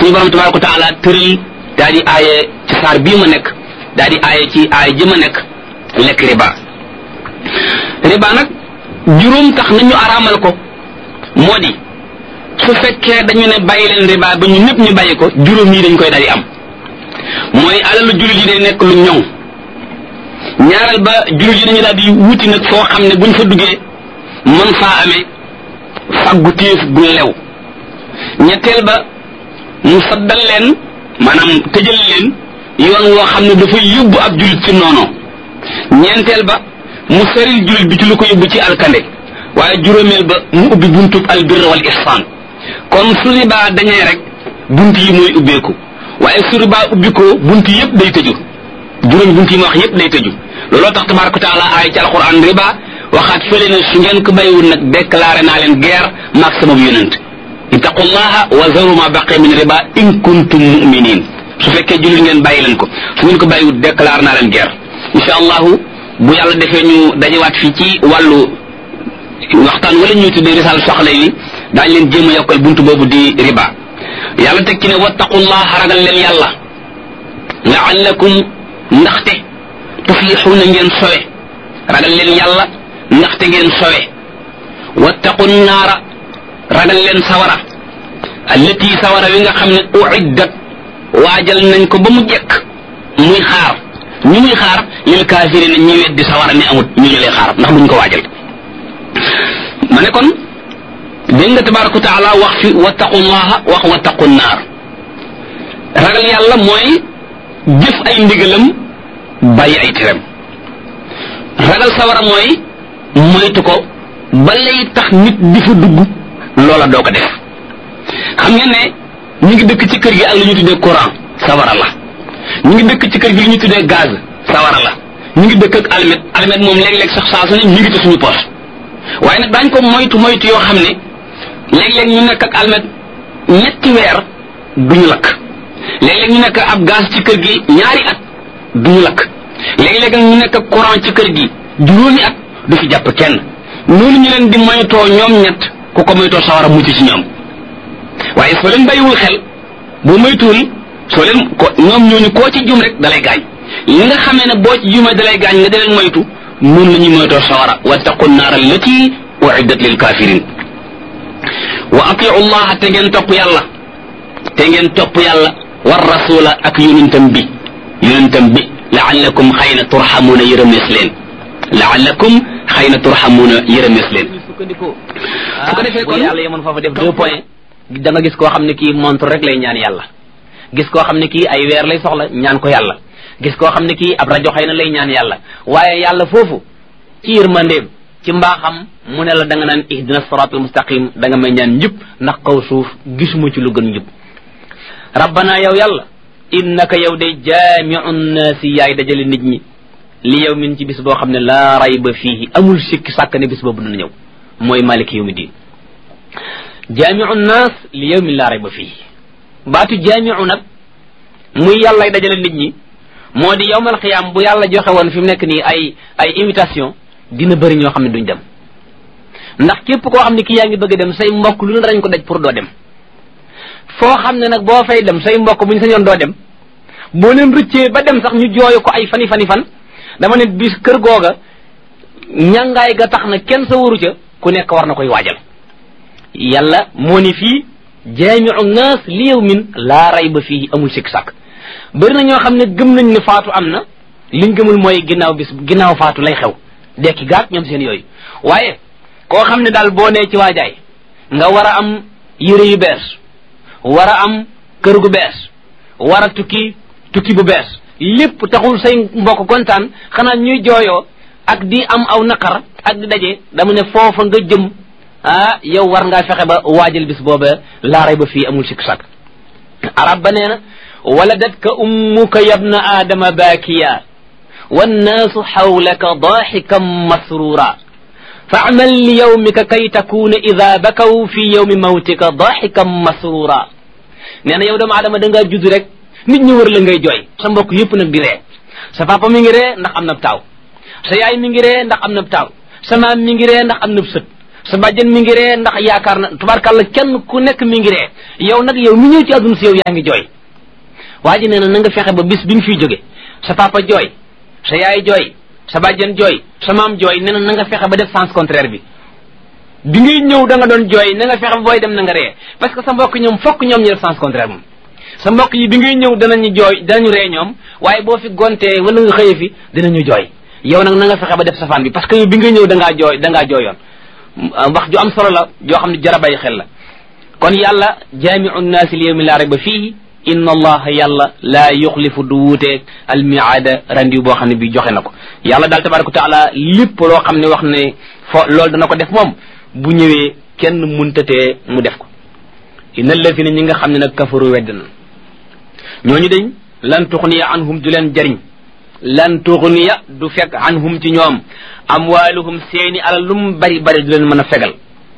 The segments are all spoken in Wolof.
suñu borom tabaraka wa taala tëral daa di aaye ci saar bii ma nekk daa di aaye ci aaye ji ma nekk lekk riba riba nag juróom tax nañu araamal ko moo di su fekkee dañu ne bàyyi leen riba ba ñu ñëpp ñu bàyyi ko juróom yi dañ koy daal di am mooy alalu jullit yi day nekk lu ñoŋ ñaareel ba jullit yi dañu daal di wuti nag foo xam ne buñ fa duggee mën faa amee faggu téef gu lew ñetteel ba mu saddal leen maanaam tëjal leen yoon woo xam ne dafay yóbbu ab jullit ci noono ñeenteel ba mu feril jullit bi ci lu ko yóbbu ci alkande waaye juróomeel ba mu ubbi buntub albirra wal ihsan kon su riba dañee rek bunt yi mooy ubbeeku waaye su riba ubbi ko bunt yëpp day tëju juróomi bunt yi ma wax yëpp day tëju looloo tax tabaraka taala aay ci alquran riba waxaat fële ne su ngeen ko bàyyiwul nag déclaré naa leen guerre maag sama yonent ittaqullaha wa zaru ma baqi min riba in kuntum muminin su fekkee jullit ngeen bàyyi leen ko su ngeen ko bàyyiwul déclaré naa leen guerre insha allahu bu yàlla defee ñu dajewaat fii ci wàllu waxtaan wala ñuy tuddee risal soxla yi daañ leen jéem a yokkal buntu boobu di riba yàlla teg ci ne wattaqullaha ragal leen yàlla laallakum ndaxte tuflixuuna ngeen sowe ragal leen yàlla ndaxte ngeen sowe wattaqu naara ragal leen sawara allati sawara wi nga xam ne uiddat waajal nañ ko ba mu jekk muy xaar ñu muy xaar lil kaafirina ñi weddi sawara ne amut ñu ñu lay xaar ndax buñ ko waajal ma ne kon dégg nga tabaraka wa taala wax fi wattaqullaha wax wattaqu naar ragal yàlla mooy jëf ay ndigalam bàyyi ay tiram ragal sawara mooy moytu ko ba lay tax nit di fa dugg loola doo ko def xam ngeen ne ñu ngi dëkk ci kër gi ak lu ñu tuddee courant sawara la ñu ngi dëkk ci kër gi lu ñu tuddee gaz sawara la ñu ngi dëkk ak almet almet moom léeg-léeg sax saa su ne ñu ngi ci suñu poos waaye nag daañ ko moytu moytu yoo xam ne léeg-léeg ñu nekk ak almet ñetti weer duñu lakk léeg-léeg ñu nekk ab gaz ci kër gi ñaari at duñu lakk léeg-léeg ñu nekk ak courant ci kër gi juróomi at du fi jàpp kenn noonu ñu leen di moytoo ñoom ñett ku ko moytoo sawara mucc ci ñoom waaye soo leen bàyyiwul xel boo moytuwul soo leen ko ñoom ñooñu koo ci jum rek dalay gaañ li nga xamee ne boo ci jumee dalay gaañ nga di leen moytu noonu la ñuy moytoo sawara wattaqu naar allati uiddat lil kafirin wa atiu llaha te ngeen topp yàlla te ngeen topp yàlla war rasula ak yonentam bi yonentam bi laallakum xëy na turxamuuna yërëmees leen laallakum xëy na turxamuuna yërëmees leen sukkandikoo su ko defee kon yàlla yemoon foofu def deux points da nga gis koo xam ne kii montre rek lay ñaan yàlla gis koo xam ne kii ay weer lay soxla ñaan ko yàlla gis koo xam ne kii ab rajo xëy na lay ñaan yàlla waaye yàlla foofu ci yërmandeem ci mbaaxam mu ne la da nga naan ihdina siratal mustaqim da nga may ñaan njub ndax kaw suuf gisuma ci lu gën njub rabbana yow yàlla innaka yow de jaamiu nnaasi yaay dajale nit ñi li yow min ci bis boo xam ne laa rayba fiihi amul sikki sàkk ne bis boobu dina ñëw mooy maliki yawmi diin jaamiu nnaas li yow min laa rayba fiihi baatu jaamiu nag muy yàllay dajale nit ñi moo di yowmal xiyaam bu yàlla joxe woon fi mu nekk nii ay ay invitation dina bëri ñoo xam ne duñ dem ndax képp koo xam ne kii yaa ngi bëgg a dem say mbokk lu ne dañ ko daj pour doo dem foo xam ne nag boo fay dem say mbokk buñ sañoon doo dem boo leen rëccee ba dem sax ñu jooyu ko ay fani fani fan dama ne bis kër googa ñàngaay ga tax na kenn sa waru ca ku nekk war na koy waajal yàlla moo ni fii jaamiu naas li yawmin laa rayba fii amul sikk sàkk bëri na ñoo xam ne gëm nañ ne faatu am na liñ gëmul mooy ginnaaw bis ginnaaw faatu lay xew dekki gaat ñoom seen yooyu waaye koo xam ne daal boo nee ci waajaay nga war a am yére yu bees war a am kër gu bees war a tukki tukki bu bees lépp taxul say mbokk kontaan xanaa ñuy jooyoo ak di am aw naqar ak di daje dama ne foofa nga jëm ah yow war ngaa fexe ba waajal bis booba laaray ba fii amul sikk sàkk arab ba nee na waladatka ummuka yabna aadama baakiya wannaasu xawlaka daaxikan masrura faamal li yawmika kay takuna ida bakaw fi yawmi mawtika daaxikan masrura nee na yow doomu aadama da ngaa judd rek nit ñi wër la ngay jooy sa mbokk yëpp nag di ree sa papa mi ngi ree ndax am na taaw sa yaay mi ngi ree ndax am na taaw sa maam mi ngi ree ndax am na sët sa bàjjen mi ngi ree ndax yaakaar na tubaarkàlla kenn ku nekk mi ngi ree yow nag yow mi ñëw ci àdduna si yow yaa ngi jooy waa ji nee na na nga fexe ba bis bi nga fiy jóge sa papa jooy sa yaay jooy sa bàjjen jooy sa maam jooy nee na na nga fexe ba def sens contraire bi bi ngay ñëw da nga doon jooy na nga fexe ba booy dem na nga ree parce que sa mbokk ñoom fokk ñoom ñu def sens contraire moom sa mbokk yi bi ngay ñëw danañu jooy danañu ree ñoom waaye boo fi gontee wala nga xëye fi dinañu jooy yow nag na nga fexe ba def safaan bi parce que yow bi ngay ñëw da ngaa jooy da ngaa jooyoon wax ju am solo la joo xam ne jara bàyyi xel la kon yàlla jaamiu nnaasi li yawmi laa rayba fiihi inna allaha yàlla laa yuxlifu du wuuteeg almiaada randiw boo xam ne bi joxe na ko yàlla daal tabaraka wa taala lépp loo xam ne wax ne fo loolu dana ko def moom bu ñëwee kenn muntatee mu def ko inna allazina ñi nga xam ne nag kafaru wedd na ñooñu dañ lan tuxniya anhum du leen jariñ lan tuxniya du fekk anhum ci ñoom amwaaluhum seeni alal lu mu bari bari du leen mën a fegal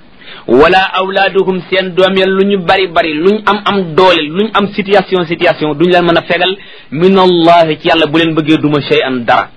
wala awlaaduhum seen doom ya lu ñu bari bari luñ am am doole luñ am situation situation duñ leen mën a fegal min allahi ci yàlla bu leen bëggee duma shay an dara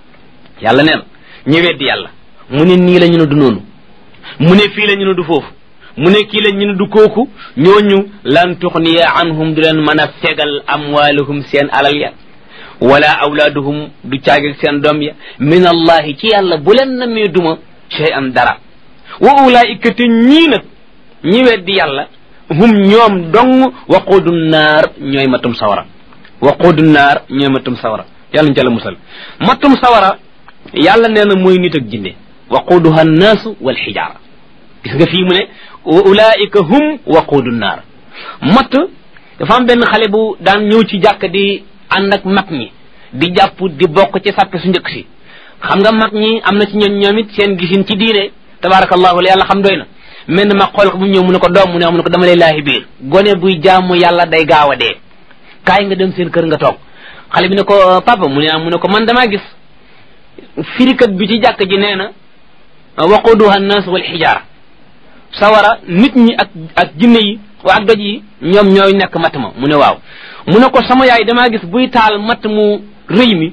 yàlla neen ñu weddi yàlla mu ne nii la ñu ne du noonu mu ne fii la ñu ne du foofu mu ne kii la ñu ne du kooku ñooñu lan tuxniya anhum du leen mën a fegal amwaaluhum seen alal ya wala awlaaduhum du caageg seen doom ya min allahi ci yàlla bu leen namee duma shay an dara wa ulaika te ñii nag ñi weddi yàlla hum ñoom dong waquudu naar ñooy matum sawara waquudu naar ñooy matum sawara yàlla ñu ca la musal matum sawara yàlla nee na mooy nit ak jinne waquuduha annaasu wal xijaara gis nga fii mu ne wa ulaika hum waquudu naar matt dafa am benn xale bu daan ñëw ci jàkk di ànd ak mag ñi di jàpp di bokk ci sàppe su njëkk si xam nga mag ñi am na ci ñoom ñoom it seen gisin ci diine tabarakallahu la yàlla xam doy na mel na ma xool ko bu ñëw mu ne ko doom mu ne mu ne ko dama lay laahi biir gone buy jaamu yàlla day gaaw a dee kaay nga dem seen kër nga toog xale bi ne ko papa mu ne mu ne ko man damaa gis firikat bi ci jàkk ji nee na waquduha nnaas wal xijaara sawara nit ñi ak ak jinne yi wa ak doj yi ñoom ñooy nekk matt ma mu ne waaw mu ne ko sama yaay damaa gis buy taal matt mu rëy mi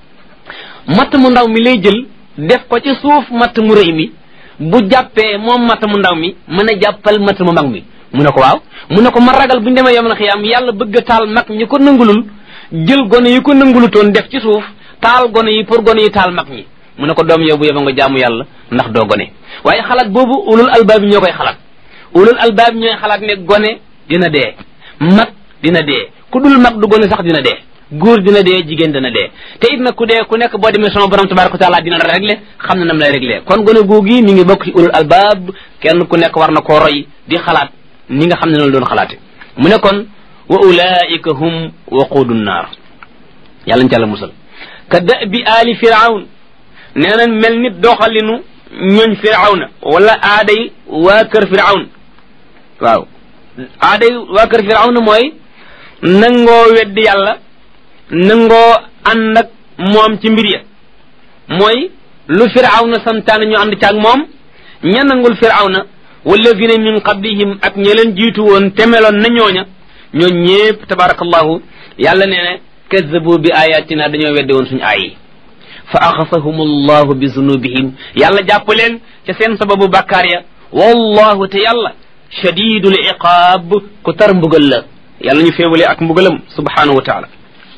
matt mu ndaw mi lay jël def ko ci suuf matt mu rëy mi bu jàppee moom matt mu ndaw mi mën a jàppal matt mu mag mi mu ne ko waaw mu ne ko ma ragal bu ñu demee yom na xiyaam yàlla bëgg a taal mag ñi ko nangulul jël gone yi ko nangulutoon def ci suuf taal gone yi pour gone yi taal mag ñi mu ne ko doom yow bu yeba nga jaamu yàlla ndax doo gone waaye xalaat boobu ulul albaab ñoo koy xalaat ulul albaab ñooy xalaat ne gone dina dee mag dina dee ku dul mag du gone sax dina dee góor dina dee jigéen dina dee te it nag ku dee ku nekk boo demee sama borom tabaraka wa taala dina la réglé xam na nam lay réglé kon gone googi mi ngi bokk ci ulul albaab kenn ku nekk war na koo roy di xalaat ni nga xam ne noonu doon xalaate mu ne kon wa ulaika hum waquudu naar yàlla ñu ca la musal ka da bi aali firawn nee na mel nit doxalinu ñooñ firawna wala aaday waa kër firawn waaw aaday waa kër firawna mooy nangoo weddi yàlla nangoo ànd ak moom ci mbir ya mooy lu firawna santaane ñu ànd caag moom ña nangul firawna walladina min qablihim ak ña leen jiitu woon temeloon na ñooña ñoo ñépp tabarakallahu yàlla nee ne kazzabu bi ayatina dañoo weddi woon suñu aay yi fa axasahum allahu bi zunubihim yàlla jàpp leen ca seen sababu bàkkaar ya wallahu te yàlla shadidul iqaab ku tar mbugal la yàlla ñu féewale ak mbugalam subhanahu wa taala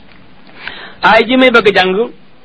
aay ji may bëgg a jàng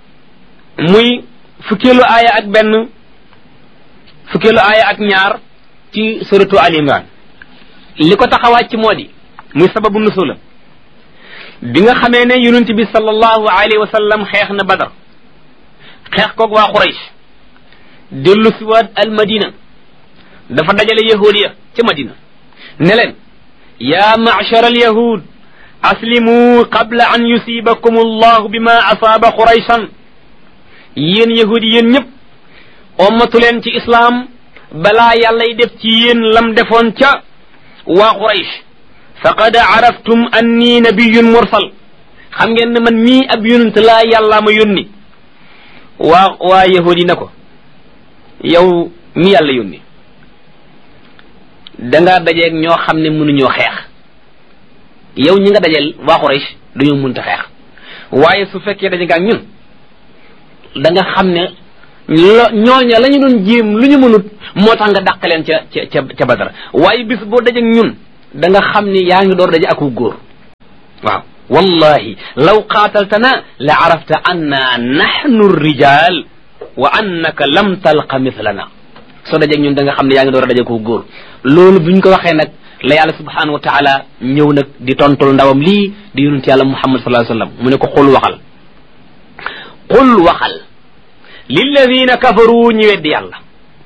muy fukkeelu aaya ak benn fukkeelu aaya ak ñaar ci suratu al imran li ko tax a wàcc moo di muy sababu nusula bi nga xamee ne yonent bi sallallahu alayhi wa sallam xeex na badar xeex koog waa Quraysh dellu si waat al madina dafa dajale yahud ya ca madina ne leen yaa machar al yahud aslimu qabla an yusibakum allahu bima asaaba qurayshan yéen yahud yéen ñëpp ommatu leen ci islaam balaa yàllay def ci yéen lam defoon ca waa quraysh faqad araftum anni nabiyun mursal xam ngeen ne man mii ab yonent laa yàllaa ma yónni waa waa yahud yi ne ko yow mi yàlla yónni dangaa dajeeg ñoo xam ne mënuñoo xeex yow ñi nga dajeel waa Quraysh dañoo mënta xeex waaye su fekkee daje nga ak ñun da nga xam ne lo ñooña la ñu doon jéem lu ñu mënut moo tax nga dàq leen ca ca ca badar waaye bis boo dajeeg ñun da nga xam ni yaa ngi door daje aku góor waaw wallahi law qaataltana la arafta anna nahnu rijal wa annaka lam talqa mithlana soo dajeeg ñun da nga xam ne yaa ngi door a daje aku góor loolu buñ ko waxee nag la yàlla subhanahu wa taala ñëw nag di tontul ndawam lii di yonent yàlla muhammad sallallahu alayhi wasallam mu ne ko xul waxal qul waxal lilladina kafaru ñi weddi yàlla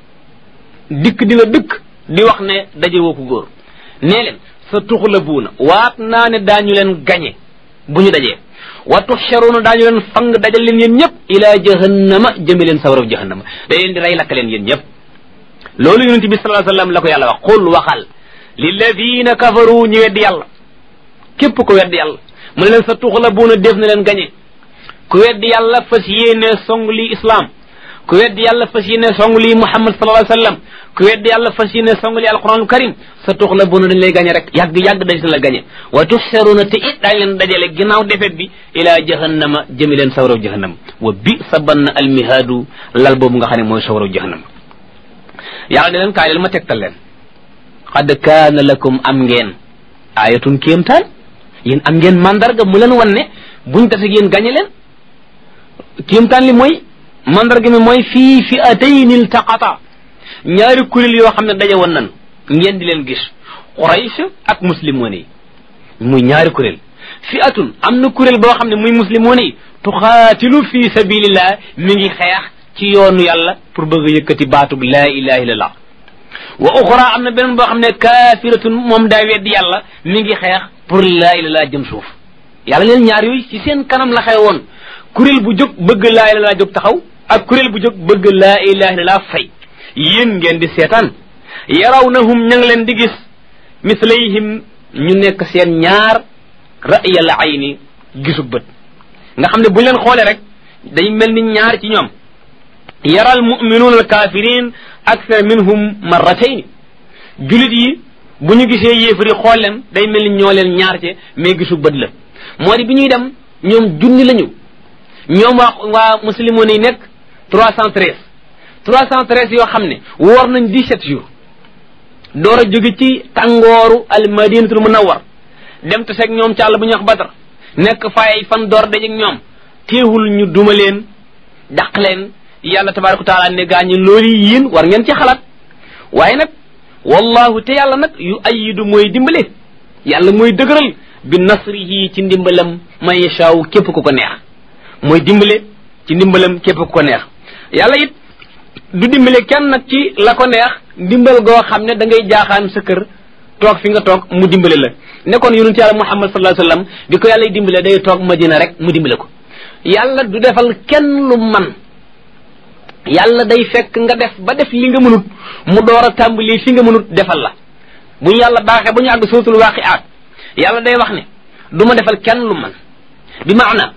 dikk di la dëkk di wax ne daje woo ko góor nee leen sa tuxlabuuna waat naa ne daañu leen gañe bu ñu dajee wa tuxcharuuna daañu leen fang dajal leen yéen ñëpp ila jahannama jëme leen sawaraw jahannama da leen di rey lakk leen yéen ñëpp loolu yonent bi sallallahu alayhi wasallam la ko yàlla wax qul waxal lilladina kafaru ñi weddi yàlla képp ko weddi yàlla mu ne leen sa tuxlabuuna def na leen gañe ku weddi yàlla fas yéene song lii islam ku weddi yàlla fas yéene song lii muhammad sallallahu alayhi wasallam ku weddi yàlla fas yéene song lii alquranul karim sa tux la buna dañ lay gañe rek yàgg yàgg dañ la gañe wa tuxsaruna te it daañ leen dajale ginnaaw defet bi ila jahannama jëmi leen sawraw jahannama wa bi sa bann almihaadu lal boobu nga xam ne mooy sawraw jahannama yàlla ne leen kaay leen ma tegtal leen qad kaana lakum am ngeen ayatun kéemtaan yéen am ngeen mandarga mu leen wan ne buñ tase yéen gañe leen kéemtaan li mooy mandarga mi mooy fii fi atayni iltaqata ñaari kuréel yoo xam ne daje woon nan ngeen di leen gis quraysh ak muslimoon yi muy ñaari kuréel fi atun am na kuréel boo xam ne muy muslimoon yi tuxaatilu fi sabilillah mi ngi xeex ci yoonu yàlla pour bëgg a yëkkati baatub laa ilaha illallah wa uxra am na beneen boo xam ne kaafiratun moom daa weddi yàlla mi ngi xeex pour laa ilaha jëm suuf yàlla leen ñaar yooyu ci seen kanam la xew woon kuréel bu jóg bëgg laa ilaha jóg taxaw ak kuréel bu jóg bëgg laa ilaha illallah fay yéen ngeen di seetaan yarawnahum ña ngi leen di gis mislayhim ñu nekk seen ñaar ra'yal ayni gisu bët nga xam ne buñ leen xoolee rek day mel ni ñaar ci ñoom yaral muminuuna al kafirin akthar minhum marratayn julit yi bu ñu gisee yéefari xool leen day mel ni ñoo leen ñaar ci mais gisu bët la moo di bi ñuy dem ñoom junni lañu ñoom waa waa muslimoon yi nekk trois cent treize trois cent treize yoo xam ne woor nañ dix-sept jours door a jóge ci tàngooru al madinatul munawwar dem te seeg ñoom ci àll bu ñuy wax badar nekk fay fan door dajeeg ñoom teewul ñu duma leen dàq leen yàlla tabaraka taala ne gaa ñi loolu yéen war ngeen ci xalaat waaye nag wallahu te yàlla nag yu ayidu mooy dimbale yàlla mooy dëgëral bi nasrihi ci ndimbalam man yashaaw képp ku ko neex mooy dimbale ci ndimbalam képp ku ko neex yàlla it du dimbale kenn nag ci la ko neex dimbal goo xam ne da ngay jaaxaan sa kër toog fi nga toog mu dimbale la nekkoon yonent yàlla muhammad sallallahu alayhi wasallam bi ko yàlla dimbale day toog madina rek mu dimbale ko yàlla du defal kenn lu man yàlla day fekk nga def ba def li nga mënut mu door a tàmbali fi nga mënut defal la bu ñu yàlla baaxee ba ñu àgg suratul waqi'at yàlla day wax ne du ma defal kenn lu man bi maana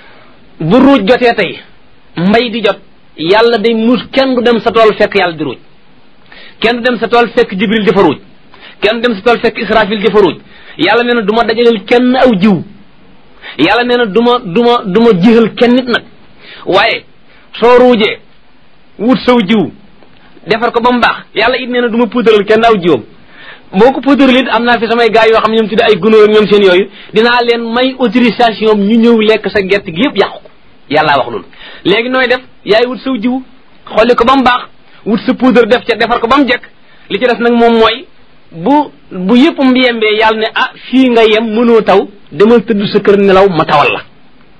bu ruuj jotee tey mbay di jot yàlla day muus kenn du dem sa tool fekk yàlla di ruuj kenn du dem sa tool fekk jibril di fa ruuj kenn du dem sa tool fekk israfil di fa ruuj yàlla nee na du ma dajaleel kenn aw jiw yàlla nee na du ma du ma du ma jixal kenn nit nag waaye soo ruujee wut saw jiw defar ko ba mu baax yàlla it nee na du ma puudaral kenn aw jiwam boo ko puudaral it am naa fi samay gars yoo xam ne ñoom tudde ay gunóor ak ñoom seen yooyu dinaa leen may autorisation ñu ñëw lekk sa gerte gi yëpp yàqu ko yàllaa wax loolu léegi nooy def yaay wut saw jiw xolli ko ba mu baax wut sa poudre def ca defar ko ba mu jekk li ci des nag moom mooy bu bu yëpp mbiyembee yàlla ne ah fii nga yem mënoo taw demal tëdd sa kër nelaw ma tawal la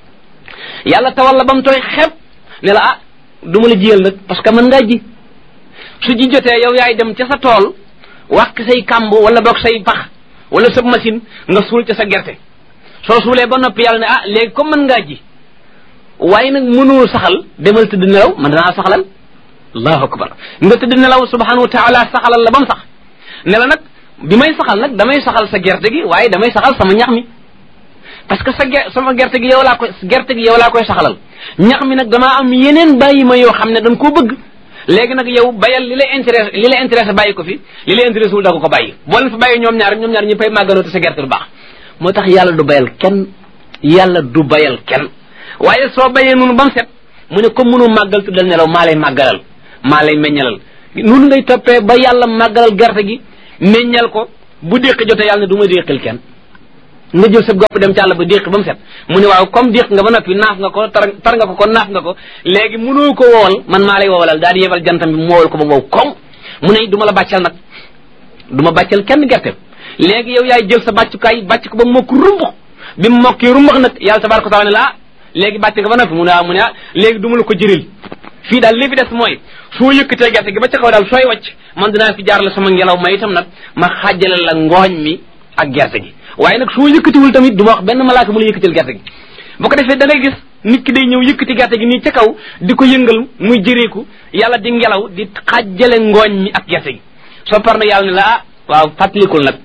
yàlla tawal la ba mu tooy xepp ne la ah du ma la jiyal nag parce que mën ngaa ji su ji jotee yow yaay dem ca sa tool wàq say kàmb wala boog say pax wala sa machine nga suul ca sa gerte soo suulee ba noppi yàlla ne ah léegi comme mën ngaa ji waaye nag mënoo saxal demal tëdd nelaw man danaa saxalal allahu akbar nga tëdd nelaw subhanahu wa taala saxalal la ba mu sax ne la nag bi may saxal nag damay saxal sa gerte gi waaye damay saxal sama ñax mi parce que sa ge sama gerte gi yow laa koy gerte gi yow laa koy saxalal ñax mi nag damaa am yeneen bàyyi ma yoo xam ne dañ koo bëgg léegi nag yow bayal li lay intéressé li lay intéressé bàyyi ko fi li lay intéressé wul da ko ko bàyyi boo leen fa bàyyi ñoom ñaar ñoom ñaar ñu fay màgganoo te sa gerte du baax moo tax yàlla du bayal kenn yàlla du bayal kenn waaye soo bayee noonu ba mu set mu ne comme mënu màggal tuddal nelaw maa lay màggalal maa lay meññalal noonu ngay toppee ba yàlla màggalal gerte gi meññal ko bu déq jotee yàlla ne du ma déqal kenn nga jël sa gopp dem ci àll ba déq ba mu set mu ne waaw comme déq nga ba noppi naaf nga ko tar tar nga ko kon naaf nga ko léegi mënoo ko wowal man maa lay wowalal daal di yebal jantam bi mu wowal ko ba wow koŋ mu ne du ma la bàccal nag du ma bàccal kenn gerte léegi yow yaay jël sa bàccukaay bàcc ko ba mokk rumbux bi mu mokkee rumbax nag yàlla tabaraka wa taala ne la léegi bàcc nga ba noppi mu ne ah mu ne ah léegi du ma la ko jëril fii daal li fi des mooy soo yëkkatee gerte gi ba ca kaw daal sooy wàcc man dinaa fi jaarale sama ngelaw ma itam nag ma xàjjale la ngooñ mi ak gerte gi waaye nag soo yëkkatiwul tamit du ma wax benn malaaka mu la yëkkatil gerte gi bu ko defee da ngay gis nit ki day ñëw yëkkati gerte gi nii ca kaw di ko yëngal muy jëreeku yàlla di ngelaw di xàjjale ngooñ mi ak gerte gi soo par nag yàlla ne la ah waaw fàttalikul nag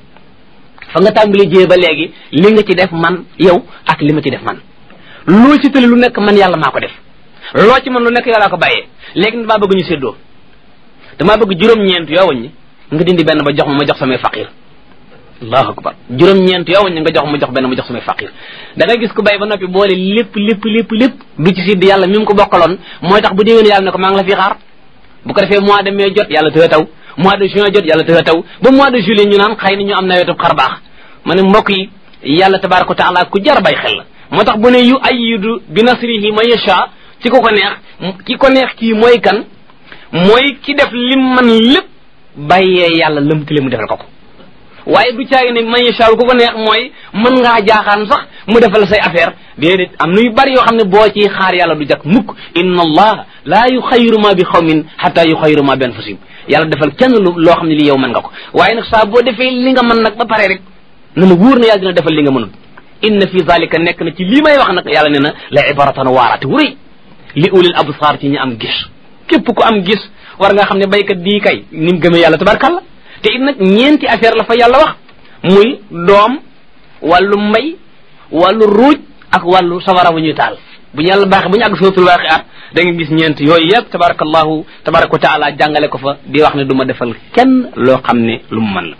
fa nga tàmbali jiyee ba léegi li nga ci def man yow ak li ma ci def man loo ci tëli lu nekk man yàlla maa ko def loo ci man lu nekk yàlla ko bàyyee léegi damaa bëgg ñu séddoo damaa bëgg juróom-ñeent yoo waññi nga dindi benn ba jox ma ma jox samay faqir allahu akbar juróom-ñeent yoo waññi nga jox ma jox benn ma jox samay faqir da ngay gis ku bay ba noppi boole lépp lépp lépp lépp du ci sidd yàlla mi mu ko bokkaloon mooy tax bu déwén yàlla ne ko maa ngi la fi xaar bu ko defee mois de mai jot yàlla tëë taw mois de juin jot yàlla tëë taw ba mois de juillet ñu naan xëy na ñu am nawetu xar baax ma ne mbokk yi yàlla tabaraka wa taala ku jar bay xel la moo tax bu ne yu ayidu bi nasrihi man yasha ci ko ko neex ki ko neex kii mooy kan mooy ki def lim man lépp bàyyee yàlla lëmtale mu defal ko ko waaye du caagi ne man yasha ku ko neex mooy mën ngaa jaaxaan sax mu defal say affaire déedéet am na yu bari yoo xam ne boo ci xaar yàlla du jak mukk inna allah laa yuxayiru ma bi xawmin xata yuxayiru ma bi anfusihim yàlla defal kenn lu loo xam ne li yow mën nga ko waaye nag saa boo defee li nga mën nag ba pare rek na la wóor na yàlla dina defal li nga mënul inna fi zalika nekk na ci lii may wax nag yàlla ne na la ibaratan waaraate wu rëy li ulil absar ci ñi am gis képp ku am gis war nga xam ne baykat bii kay ni mu gëmee yàlla tabarkalla te it nag ñeenti affaire la fa yàlla wax muy doom wàllu mbay wàllu ruuj ak wàllu sawara bu ñuy taal bu ñu yàlla baaxee bu ñu àgg suratul waaqiat da nga gis ñeent yooyu yëpp tabarakallahu tabaraka wa taala jàngale ko fa di wax ne du ma defal kenn loo xam ne lu mu mën la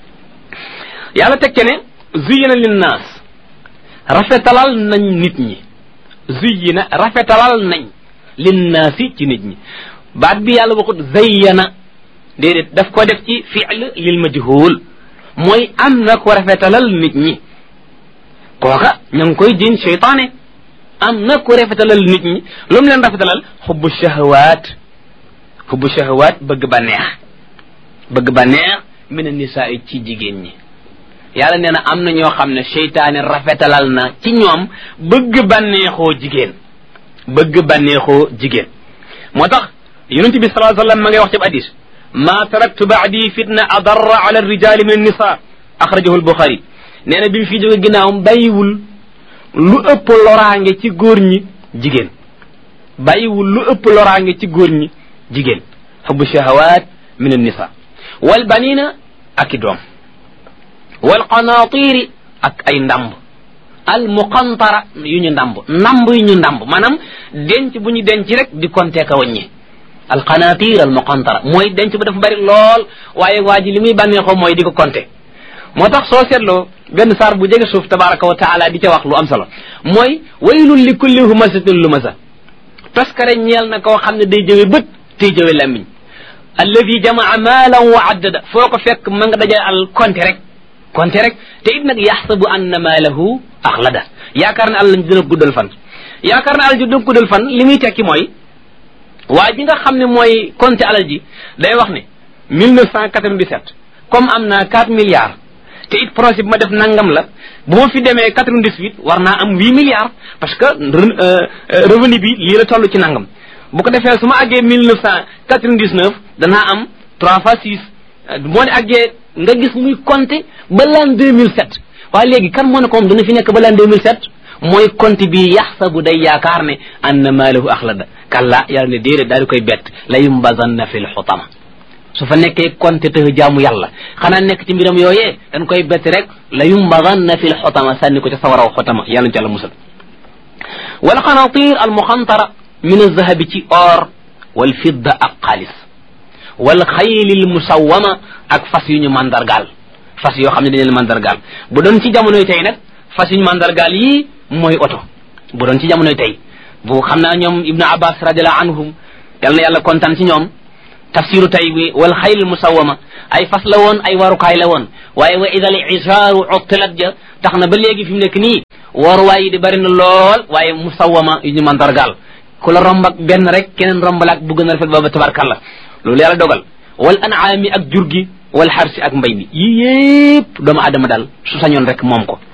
yàlla teg ne zuyina linnaas rafetalal nañ nit ñi zuyina rafetalal nañ linnaasi ci nit ñi baat bi yàlla waxut zayyana déedéet daf ko def ci fiil lil majhul mooy am na ko rafetalal nit ñi kooka ña ngi koy jiñ cheytaane am na ko rafetalal nit ñi lu mu leen rafetalal xubbu shahawaat xubbu shahawaat bëgg ba neex bëgg ba neex min nisaa ci jigéen ñi yàlla nee na am na ñoo xam ne cheytaane rafetalal na ci ñoom bëgg bànneexoo jigéen bëgg bànneexoo jigéen moo tax yonent bi salaa sallam ma ngay wax ci hadis ma taraktu baadi fitna adarra ala rijali min annisa axrajahu albuxari nee na bi mu fi jóge ginnaawam bàyyiwul lu ëpp loraange ci góor ñi jigéen bàyyiwul lu ëpp loraange ci góor ñi jigéen xubbu shahawat min annisa wal banina ak i doom wal qanaatiri ak ay ndamb al muqantara yu ñu ndamb ndamb yu ñu ndamb maanaam denc bu ñu denc rek di compter ka wàññi al qanatir al muqantara mooy denc bu dafa bari lool waaye waa ji li muy bànneexoo mooy di ko compter moo tax soo seetloo benn saar bu jege suuf tabaraka wa taala di ca wax lu am solo mooy waylun li kulli humasatin lumasa taskare ñeel na koo xam ne day jëwe bët tey jëwe lammiñ alladi jamaa maalan wa addada foo ko fekk ma nga daja al compter rek konte rek te it nag yaxsabu anna maalahu axlada yaakaar ne àll dina guddal fan yaakaar ne alal ji dina guddal fan li muy tekki mooy waa ji nga xam ne mooy compte alal ji day wax ne 1997 comme am naa 4 milliards te it projet bi ma def nangam la bu ma fi demee 98 war naa am 8 milliards parce que revenu bi lii la toll ci nangam bu ko defee su ma àggee 1999 danaa am 3 fois 6 moo ne àggee nga gis muy compter ba l'an 2007 waaye léegi kan moo ne ko moom dana fi nekk ba l'an 2007 mooy compte bi yaxsabu day yaakaar ne anna maalahu axlada kalla yàlla ne déedéet daal di koy bett la yumbazanna fi lxutama su fa nekkee compte te jaamu yàlla xanaa nekk ci mbiram yooyee dañ koy bett rek la yumbazanna fi lxutama sànni ko ca sawaraw xutama yàlla ci yàlla musal wal qanatir al muxantara min alzahabi ci or wal fidda ak xaalis wal xaylil musawama ak fas yu ñu mandargaal fas yoo xam ne dañu leen mandargaal bu doon ci jamonoy tey nag fas yu ñu mandargaal yii mooy oto bu doon ci jamonoy tey bu xam naa ñoom ibnu abbas radiallahu anhum yal na yàlla kontaan ci ñoom tafsiru tay bi wal xayl musawama ay fas la woon ay warukaay la woon waaye wa idal isaaru uttilat ja tax na ba léegi fi mu nekk nii waruwaay yi di bari na lool waaye musawama yu ñu mandargaal ku la romb ak benn rek keneen rombal ak bu gën a rafet booba tabarkalla loolu yàlla dogal wal anaami ak jur gi wal xarsi ak mbay mi yii yépp doomu adama daal su sañoon rek moom ko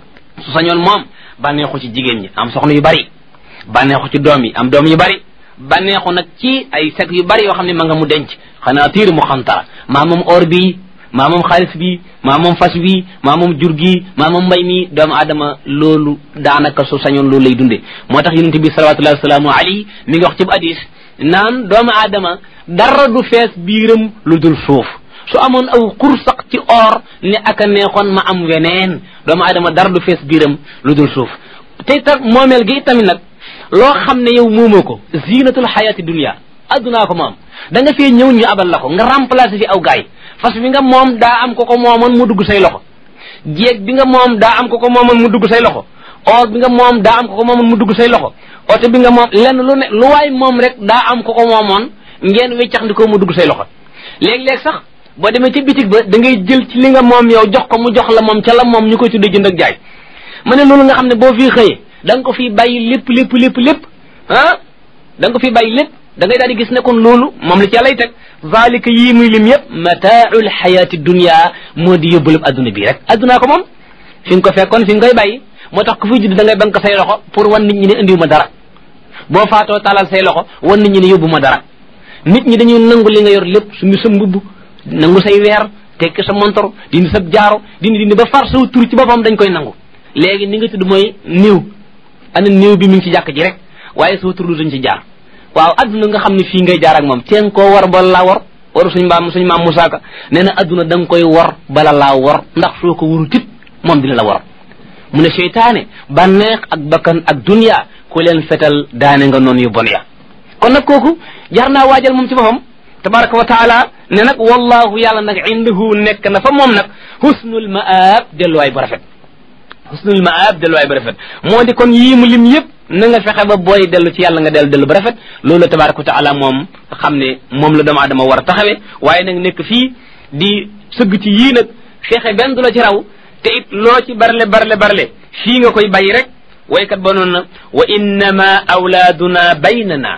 su sañoon moom bànneexu ci jigéen ñi am soxna yu bari bànneexu ci doom yi am doom yu bari bànneexu nag ci ay sek yu bari yoo xam ne ma nga mu denc xanaa tiir mu xantara maa moom or bi maa moom xaalis bi maa moom fas wi maa moom jur gi maa moom mbay mi doomu adama loolu daanaka su sañoon loolu lay dunde moo tax yonente bi salawatullahi wasalaamu alayhi mi ngi wax ci bu hadis naan doomu adama dara du fees biiram lu dul suuf su amoon aw xursaq ci or ne aka neexoon ma am weneen doomu adama dara du fees biiram lu dul suuf te ta moomeel gi tamit nag loo xam ne yow moomoo ko zinatul xayati dunia addunaa ko moom da nga fee ñëw ñu abal la ko nga remplacer fi aw gaay fas bi nga moom daa am ko ko moomoon mu dugg say loxo jéeg bi nga moom daa am ko ko moomoon mu dugg say loxo or bi nga moom daa am ko ko moomoon mu dugg say loxo oto bi nga moom lenn lu ne lu waay moom rek daa am ko ko moomoon ngeen weccax ndi ko mu dugg say loxo léeg-léeg sax boo demee ci bitig ba da ngay jël ci li nga moom yow jox ko mu jox la moom ca la moom ñu koy tuddee jënd ak jaay ma ne loolu nga xam ne boo fii xëyee da nga ko fii bàyyi lépp lépp lépp lépp ah da nga ko fii bàyyi lépp da ngay daal di gis ne kon loolu moom la ci yàllay teg zalika yii muy lim yëpp mataaul xayaati dunia moo di yóbbalub adduna bii rek addunaa ko moom fi nga ko fekkoon fi nga koy bàyyi moo tax ku fi judd da ngay bank say loxo pour wan nit ñi ne indiwu ma dara boo faatoo talal say loxo wan nit ñi ne yóbbu ma dara nit ñi dañuy nangu li nga yor lépp suñu sa mbubb nangu say weer tekki sa montor dindi sa jaaro dindi dindi ba far saw tur ci boppam dañ koy nangu léegi ni nga tudd mooy néew ana néew bi mi ngi ci jàkk ji rek waaye saw tur dañ ci jaar waaw adduna nga xam ne fii ngay jaar ak moom teen koo war bala laa war waru suñ mbaam suñ maam Musaa Ka nee na adduna da nga koy war bala laa war ndax soo ko waru tit moom dina la war mu ne seytaane bànneex ak bakkan ak dunya ku leen fetal daane nga noonu yu bon ya kon nag kooku jar naa waajal moom ci boppam tabaraka wa taala ne nag wallahu yàlla nag indahu nekk na fa moom nag husnul maab delluwaay bu rafet husnul maab delluwaay bu rafet moo di kon yii mu lim yëpp na nga fexe ba booy dellu ci yàlla nga dellu dellu ba rafet loolu la tabaraka wa taala moom xam ne moom la doomu adama war a taxawee waaye nag nekk fii di sëgg ci yii nag fexe benn du la ci raw te it loo ci barle barle barle fii nga koy bàyyi rek waykat ba noonu na wa innama awlaaduna baynana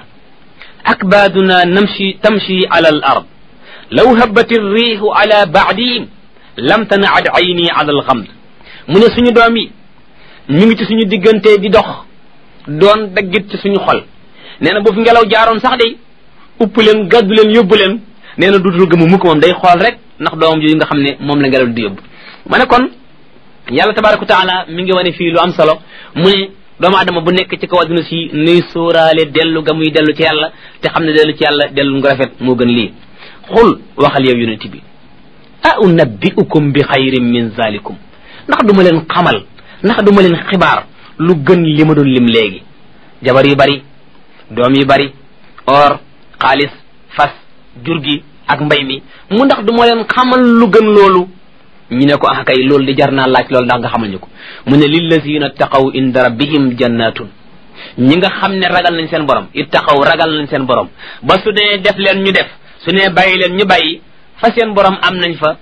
akbaaduna namshi tamshi ala al ard law habat riixu ala baadihim lam tanaad ayni ala al xamd mu ne suñu doom yi ñu ngi ci suñu diggante di dox doon daggit ci suñu xol nee na bu fi ngelaw jaaroon sax day upp leen gàddu leen yóbbu leen nee na duutul gëmu mukk moom day xool rek ndax doomam yooyu nga xam ne moom la ngelaw di yóbbu ma ne kon yàlla tabaraka wa taala mi ngi wane fii lu am solo mu ne doomu adama bu nekk ci kaw adduna si nuy sóoraale dellu ga muy dellu ci yàlla te xam ne dellu ci yàlla dellu nga rafet moo gën lii xul waxal yow yonent bi a unabbiukum bi xayrin min zalikum ndax duma leen xamal ndax duma leen xibaar lu gën li ma doon lim léegi jabar yu bari doom yu bari or xaalis fas jur gi ak mbay mi mu ndax duma leen xamal lu gën loolu ñu ne ko ah kay loolu di jar naa laaj loolu ndax nga xamal ñu ko mu ne lillazina taqaw inda rabbihim jannatun ñi nga xam ne ragal nañ seen borom ittaqaw ragal nañ seen borom ba su dee def leen ñu def su ne bàyyi leen ñu bàyyi fa seen borom am nañ fa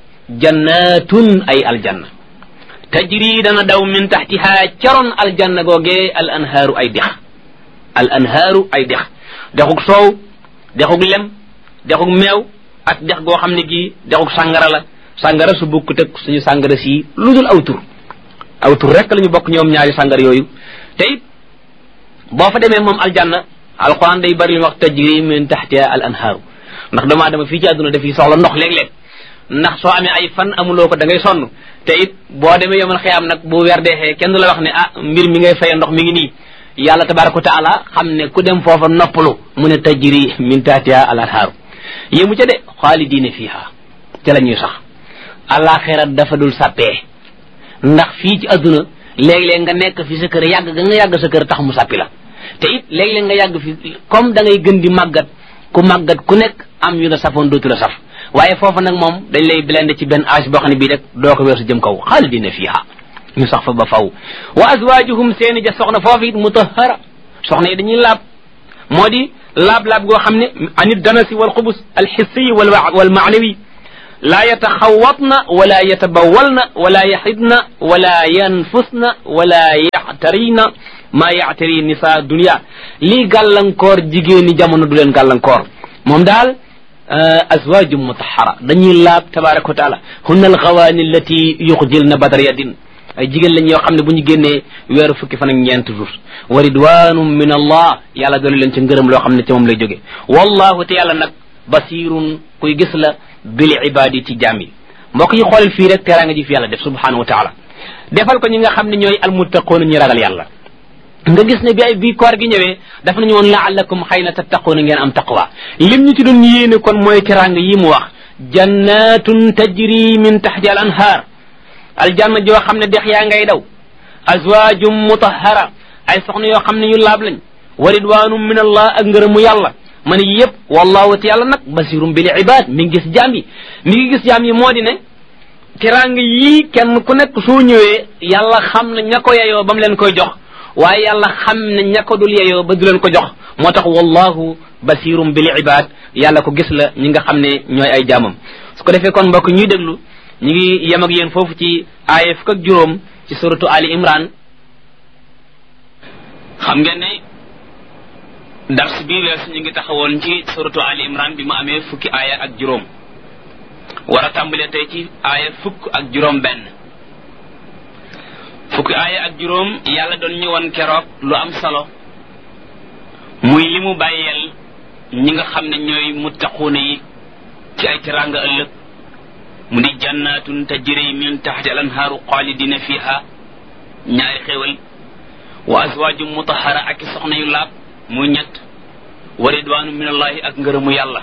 jannatun ay aljanna tajri dana daw min taxtiha caroon aljanna googee al anhaaru ay dex al anhaaru ay dex dexug soow dexug lem dexug meew ak dex goo xam ne gii dexug sàngara la sàngara su bukk teg suñu sàngara si lu dul aw tur aw tur rek la ñu bokk ñoom ñaari sàngara yooyu te it boo fa demee moom aljanna alquran day bari li wax tajri min taxtiha al anhaaru ndax doomu aadama fii ci àdduna dafiy soxla ndox léeg-léeg ndax soo amee ay fan amuloo ko da ngay sonn te it boo demee yomal xiyaam nag bu weer deexee kenn du la wax ne ah mbir mi ngay faye ndox mi ngi nii yàlla tabaraka wa taala xam ne ku dem foofa noppalu mu ne tajri min taatiha al anhaaru yéemu ca de xaalidiina fiiha ca la ñuy sax alaxira dafa dul sàppee ndax fii ci adduna léeg-léeg nga nekk fi sa kër yàgg ga nga yàgg sa kër tax mu sàppi la te it léeg-léeg nga yàgg fi comme da ngay gën di màggat ku màggat ku nekk am yu la safoon dootu la saf waaye foofu nag moom dañ lay blende ci benn âge boo xam ne bii rek doo ko weesu jëm kaw xaalidina fiha ñu sax fa ba faw wa azwajuhum seeni ja soxna foofu it mutahara soxna yi dañuy laab moo di laab-laab goo xam ne anit danasi wal xubus alxissiyi wal wal maanawi laa yataxawatna wala yatabawalna wala yaxidna wala yanfusna wala yaxtarina maa yaxtari nisa dunia lii gàllankoor jigéeni jamono du leen gàllankoor moom daal azwaju mutahara dañuy laab tabaraka wa taala hunna alxawaani allati yuxjilna badar yadin ay jigéen lañ yoo xam ne bu ñu génnee weeru fukki fan ak ñeent jours wa ridwanum min allah yàlla doolu leen ci ngërëm loo xam ne ci moom lay jóge wallahu te yàlla nag basirun kuy gis la bil ibadi ci jaam yi mbokk yi xoolal fii rek teraanga ji fi yàlla def subhanahu wa taala defal ko ñi nga xam ne ñooy almuttaqoona ñu ragal yàlla nga gis ne bi ay bii koor gi ñëwee dafa nañu woon laallakum xëy na tattaquuna ngeen am taqwa lim ñu ci doon yéene kon mooy teraanga yi mu wax jannatun tajri min taxti al anhaar aljanna joo xam ne dex yaa ngay daw azwaajum mutahara ay soxna yoo xam ne yu laab lañ wa ridwanum min allah ak ngërëmu yàlla ma ne yëpp wallahu te yàlla nag basirum bil ibad mi ngi gis jaam yi mi ngi gis jaam yi moo di ne teraanga yii kenn ku nekk soo ñëwee yàlla xam na ña ko yeyoo ba mu leen koy jox waaye yàlla xam ne ña ko dul yeyoo ba du leen ko jox moo tax wallahu basirum bil ibad yàlla ko gis la ñi nga xam ne ñooy ay jaamam su ko defee kon mbokk ñuy déglu ñu ngi yem ak yéen foofu ci aaya fukk ak juróom ci suratu ali imran xam ngeen ne dars bii weesu ñu ngi taxawoon ci suratu ali imran bi mu amee fukki aaya ak juróom war a tàmbalee tey ci aaya fukk ak juróom benn fukki aaya ak juróom yàlla doon ñëwoon keroog lu am solo muy li mu bàyyeel ñi nga xam ne ñooy muttaquuna yi ci ay teraanga ëllëg mu di jannatun tajri min taxti al anhaaru xaalidina fiha ñaari xéewal wa azwaajum mutahara ak i soxna yu laab muy ñett wa ridwaanu min allahi ak ngërëmu yàlla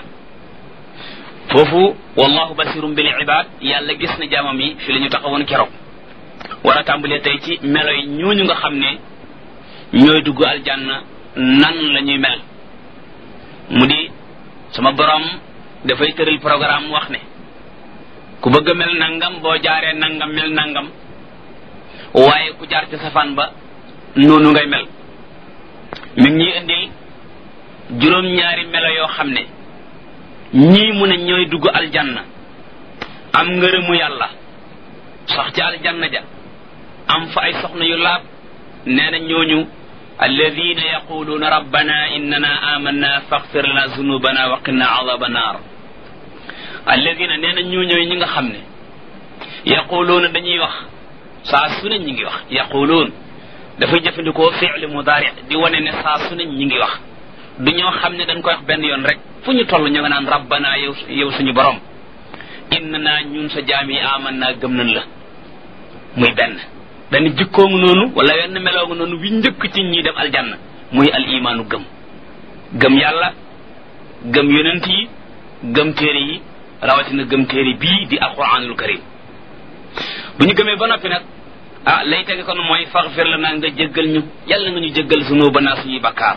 foofu wallahu basirum bil ibad yàlla gis na jaamam yi fi la ñu taxawoon keroog war a tàmbalee tey ci melo yi ñooñu nga xam ne ñooy dugg aljanna nan la ñuy mel mu di sama borom dafay tëral programme wax ne ku bëgg a mel nangam boo jaaree nangam mel nangam waaye ku jaar ci safaan ba noonu ngay mel mi ngi ñuy indil juróom-ñaari melo yoo xam ne ñii mu ne ñooy dugg aljanna am ngërëmu yàlla sax ci aljanna ja am fa ay soxna yu laab nee na ñooñu alladina yaquluuna rabbana innana amanna faghfir lana zunubana wa qina adaba naar alladina nee na ñoo ñooy ñi nga xam ne yaquluuna dañuy wax saa su ne ñi ngi wax yaquluun dafay jëfandikoo fi'li mudaari di wane ne saa su ne ñi ngi wax du ñoo xam ne dañ koy wax benn yoon rek fu ñu toll ñu nga naan rabbana yow yow suñu borom innana ñun sa jaam yi amanna gëm nañ la muy benn dañu jikkoongu noonu wala wenn meloogu noonu wi njëkk ci ñi dem aljanna muy al imaanu gëm gëm yàlla gëm yonent yi gëm téere yi rawatina gëm téere bii di alquranul karim bu ñu gëmee ba noppi nag ah lay tege kon mooy faxfir la naa nga jéggal ñu yàlla nga ñu jéggal sunuba naa suñuy bakkaar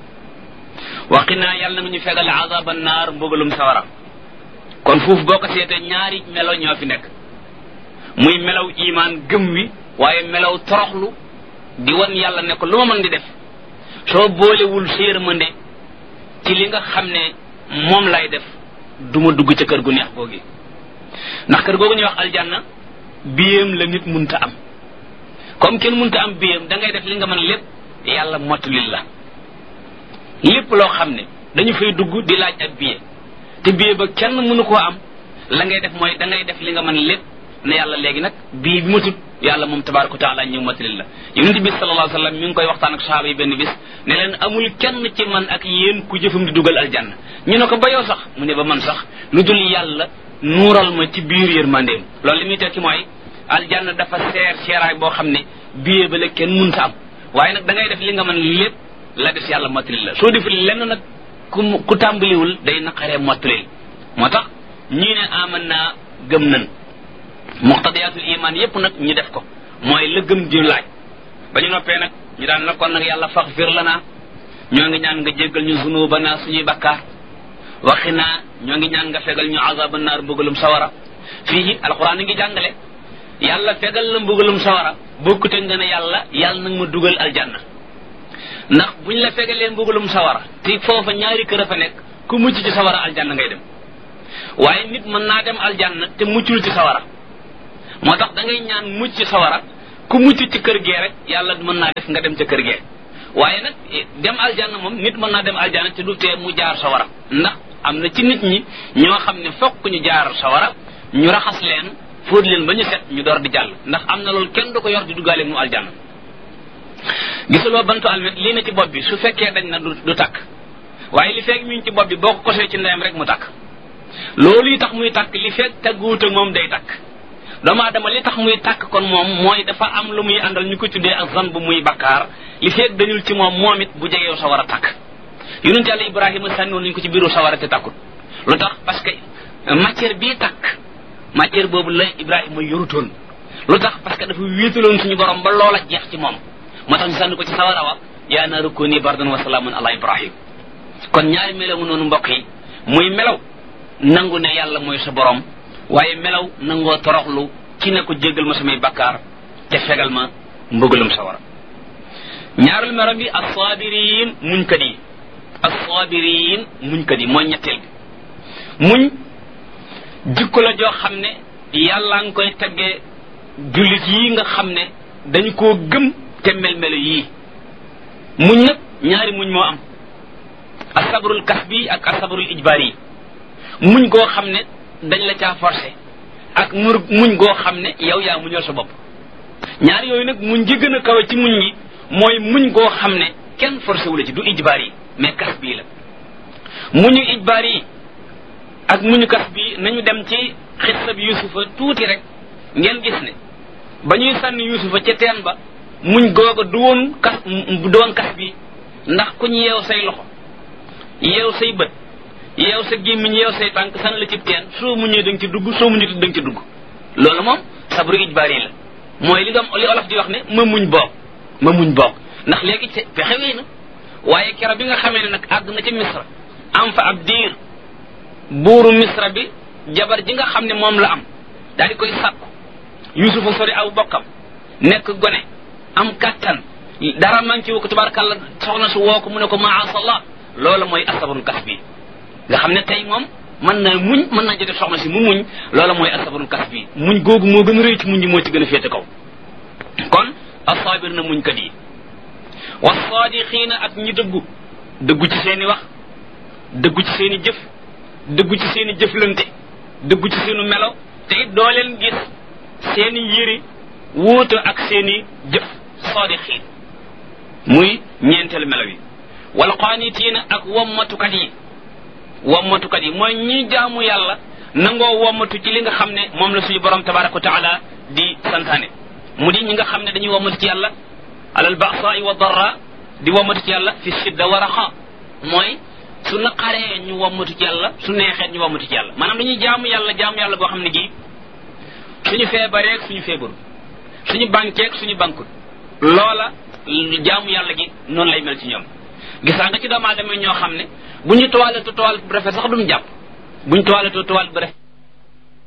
waqinaa yàlla nga ñu fegal azaba naar mbugalum sawara kon foofu boo ko seetee ñaari melo ñoo fi nekk muy melaw imaan gëm wi waaye melaw toroxlu di wan yàlla ne ko lu ma mën di def soo boolewul séermande ci li nga xam ne moom lay def duma dugg ca kër gu neex googi ndax kër googu ñuy wax aljanna biyam la nit munta am comme kenn munta am biyam da ngay def li nga mën lépp yàlla mottulil la lépp loo xam ne dañu fay dugg di laaj ak biye te biye ba kenn mënu koo am la ngay def mooy da ngay def li nga mën lépp ne yàlla léegi nag bii bi matut yàlla moom tabaraka wa taala ñëw matalil la yonente bi sallallahu alayhi wasallam mi ngi koy waxtaan ak sahaaba yi benn bis ne leen amul kenn ci man ak yéen ku jëfam di dugal aljanna ñu ne ko ba yow sax mu ne ba man sax lu dul yàlla nuural ma ci biir yërmandeem loolu li muy tekki mooy aljanna dafa seer seeraay boo xam ne biyee ba la kenn munta am waaye nag da ngay def li nga mën lépp la des yàlla matalil la soo deful lenn nag ku ku tàmbaliwul day naqaree mottalil moo tax ñii ne aman naa gëm nan muqtadiyatul iman yépp nag ñu def ko mooy la gëm di laaj ba ñu noppee nag ñu daan nag kon nag yàlla faxfir lana ñoo ngi ñaan nga jéggal ñu zunubana suñuy bakkaar waxi naa ñoo ngi ñaan nga fegal ñu azaba naar mbugalum sawara fii alquran ngi jàngale yàlla fegal la mbugalum sawara bokkute nga ne yàlla yàlla nag ma dugal aljanna ndax buñ la fegalee mbugalum sawara te foofa ñaari kër a fa nekk ku mucc ci sawara aljanna ngay dem waaye nit mën naa dem aljanna te muccul ci sawara moo tax da ngay ñaan mucc ci sawara ku mucc ci kër gee rek yàlla mën naa def nga dem ca kër gee waaye nag dem aljanna moom nit mën naa dem aljanna te du tee mu jaar sawara ndax am na ci nit ñi ñoo xam ne fokk ñu jaar sawara ñu raxas leen fóot leen ba ñu set ñu door di jàll ndax am na loolu kenn du ko yor di duggaale mu aljanna gisuloo bantu almet lii na ci bopp bi su fekkee dañ na du du takk waaye li fekk mi ngi ci bopp bi boo ko kosee ci ndeyam rek mu takk loolu yi tax muy takk li fekk tagguwut ak moom day takk doomu aadama li tax muy takk kon moom mooy dafa am lu muy àndal ñu ko tuddee ak zan bu muy bakkaar li fekk dañul ci moom moom it bu jegeew sa war a takk yonent yàlla ibrahima sànniwoon nañu ko ci biiru sawara te takkut lu tax parce que matière bii takk matière boobu la ibrahima yorutoon lu tax parce que dafa wéetaloon suñu borom ba loola jeex ci moom moo tax ñu sànni ko ci sawara wa yaa naaru kuni bardan wa salaamun ala ibrahim kon ñaari melaw mu noonu mbokk yi muy melaw nangu ne yàlla mooy sa borom waaye melaw nangoo toroxlu ci ne ko jéggal ma samay bakkaar te fegal ma mbëggalum sawara ñaarul melo bi assaabiriin muñkat yi assaabiriin muñkat yi mooy ñetteel bi muñ jikko la joo xam ne yàlla nga koy teggee jullit yi nga xam ne dañu koo gëm te mel-melo yii muñ nag ñaari muñ moo am asabrul kasbi ak asabrul ijbaar yi muñ goo xam ne dañ la caa forcé ak mur muñ goo xam ne yow yaa muñal sa bopp ñaar yooyu nag muñ gi gën a kawe ci muñ gi mooy muñ goo xam ne kenn forcé wu la ci du ijbaar yi mais kas bii la muñu ijbaar yi ak muñu kas bii nañu dem ci xissa bi yusufa tuuti rek ngeen gis ne ba ñuy sànni yusufa ca teen ba muñ googa du woon kas du woon kas bi ndax ku ñu yeew say loxo yeew say bët yeew sa gémmiñ yeew say tànk sànni la ci teen soo muñee da nga ci dugg soo muñee da nga ci dugg loolu moom sabru ijbaar yi la mooy li nga li olof di wax ne ma muñ boog ma muñ boog ndax léegi ci pexe wéy na waaye kero bi nga xamee ne nag àgg na ci misra am fa ab diir buuru misra bi jabar ji nga xam ne moom la am daal di koy sàkku yusufa sori aw bokkam nekk gone am kattan dara manqué wu ko tabarakàllah soxna su woo ko mu ne ko maasallah loolu mooy asabarul kas bi nga xam ne tey moom mën na muñ mën naa jotee soxna si mu muñ loolu mooy asabarul kas bi muñ googu moo gën a rëy ci muñ ji moo ci gën a féete kaw kon asaabir na muñ kat yi wasaadixiina ak ñi dëggu dëggu ci seeni wax dëggu ci seeni jëf dëggu ci seeni jëflante dëggu ci seenu melo te it doo leen gis seeni yëri wuute ak seeni jëf saadixiin muy ñeenteelu melo yi wal qaanitiina ak wommatukat yi wommatukat yi mooy ñi jaamu yàlla nangoo wommatu ci li nga xam ne moom la suñu borom tabaraka wa taala di santaane mu di ñi nga xam ne dañuy wommatu ci yàlla alal ba'sa'i wa darra di wommatu ci yàlla fi sidda wa raxa mooy su naqaree ñu wommatu ci yàlla su neexee ñu wommatu ci yàlla maanaam dañuy jaamu yàlla jaamu yàlla goo xam ne gi suñu feebareeg suñu feebaru suñu bankeeg suñu bankut loola jaamu yàlla gi noonu lay mel ci ñoom gisaa nga ci doomu aadama ñoo xam ne bu ñu toiletoo toilette bu rafet sax duñu jàpp bu ñu toiletoo toilette bu rafet